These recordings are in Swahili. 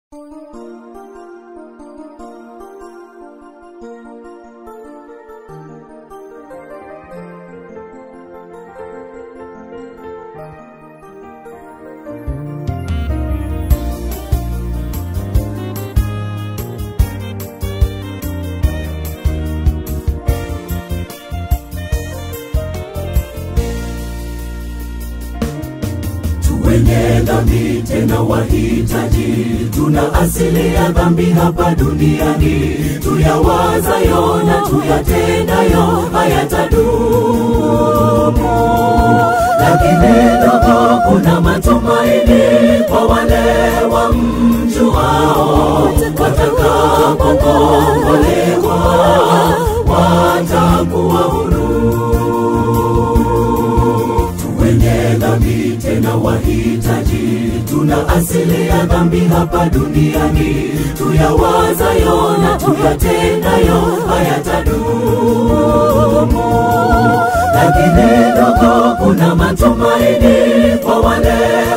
wenye dhambi tena wahitaji, tuna asili ya dhambi hapa duniani, tuyawazayo na tuyatendayo hayatadumu, lakini ndogo kuna matumaini kwa wale wamjuao, watakapokombolewa watakuwa huru wenye dhambi tena wahitaji, tuna asili ya dhambi hapa duniani, tuyawazayo na tuyatendayo hayatadumu, lakini ndogo kuna matumaini kwa wale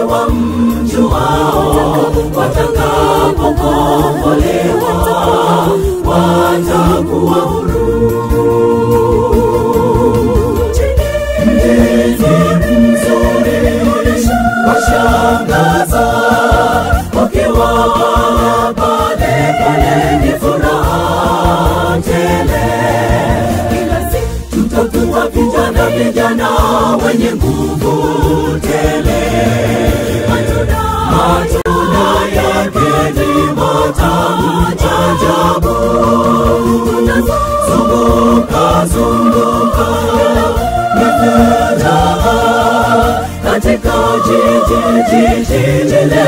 wamjuao, watakapokombolewa watakuwa huru. Mjini mzuri washangaza, wakiwa pale pale ni furaha tele. Kila siku tutakuwa vijana vijana wenye nguvu tele. Matunda matunda yake ni matamu ajabu. Zunguka zunguka ni furaha katika jiji jiji lile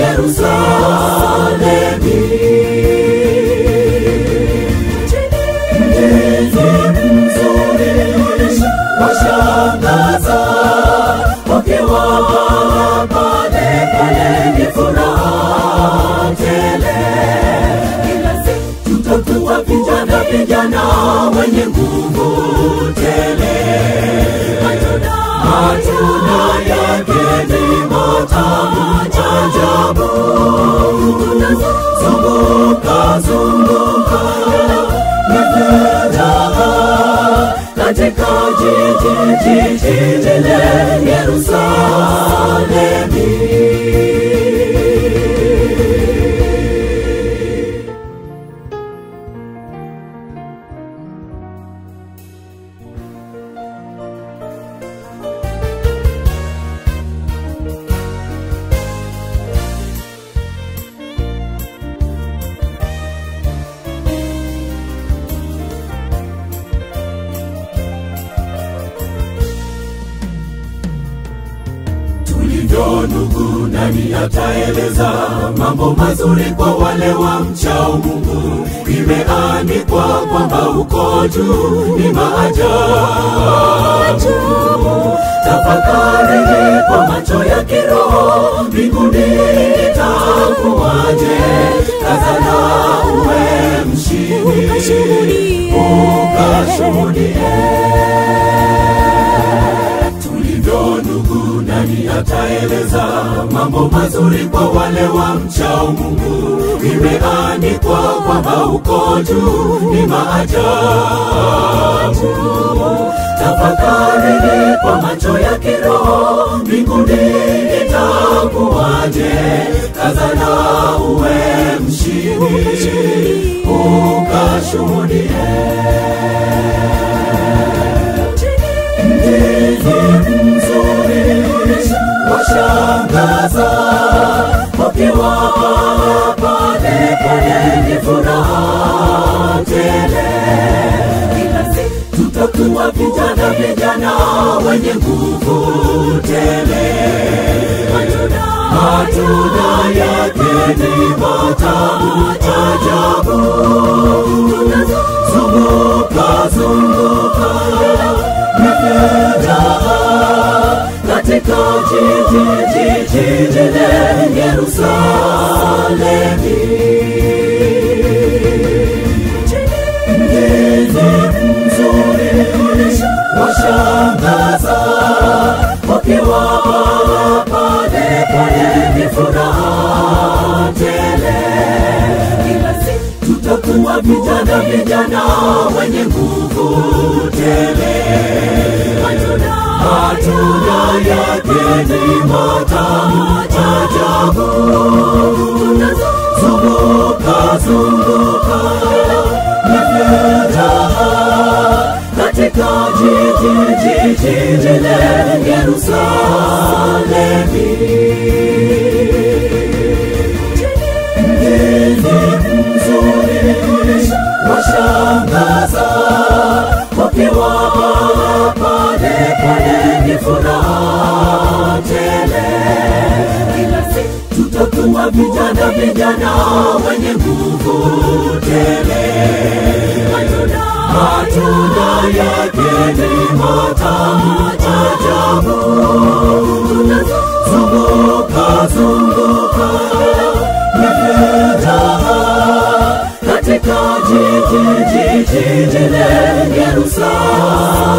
Yerusalemi. Mjini mzuri washangaza, wakiwa pale pale ni furaha tele. Kila siku tutakuwa vijana vijana wenye nguvu tele. Matunda matunda yake ni matamu ajabu. Zunguka zunguka ni furaha katika jiji jiji lile Yerusalemi. tulivyo ndugu, nani ataeleza mambo mazuri kwa wale wa mchao Mungu? Imeandikwa kwamba uko juu ni maajabu. Tafakari kwa macho ya kiroho, mbinguni itakuwaje? Kazana uwe mshindi, ukashuhudie tulivyo ndugu, nani ataeleza mambo mazuri kwa wale wa mchao Mungu? Imeandikwa kwamba uko juu ni maajabu. Tafakari kwa macho ya kiroho, mbinguni itakuwaje? Kazana uwe mshindi, ukashuhudie Mjini mzuri washangaza, wakiwa pale pale ni furaha tele. Kila siku tutakuwa vijana vijana wenye nguvu tele. Matunda matunda yake ni matamu ajabu. Zunguka zunguka ni furaha katika jiji jiji lile Yerusalemi. Mjini mzuri washangaza, wakiwa pale pale ni furaha tele. vijana vijana wenye nguvu tele matunda yake ni matamu ajabu zunguka zunguka nimejaa katika jiji jiji jile Yerusalemi mgeni mzuri washangaza wakiwa pale pale ni furaha tele tutakuwa vijana vijana wenye nguvu tele matunda yake ni matamu ajabu zunguka zunguka nimejaa katika jiji jiji jile Yerusalemu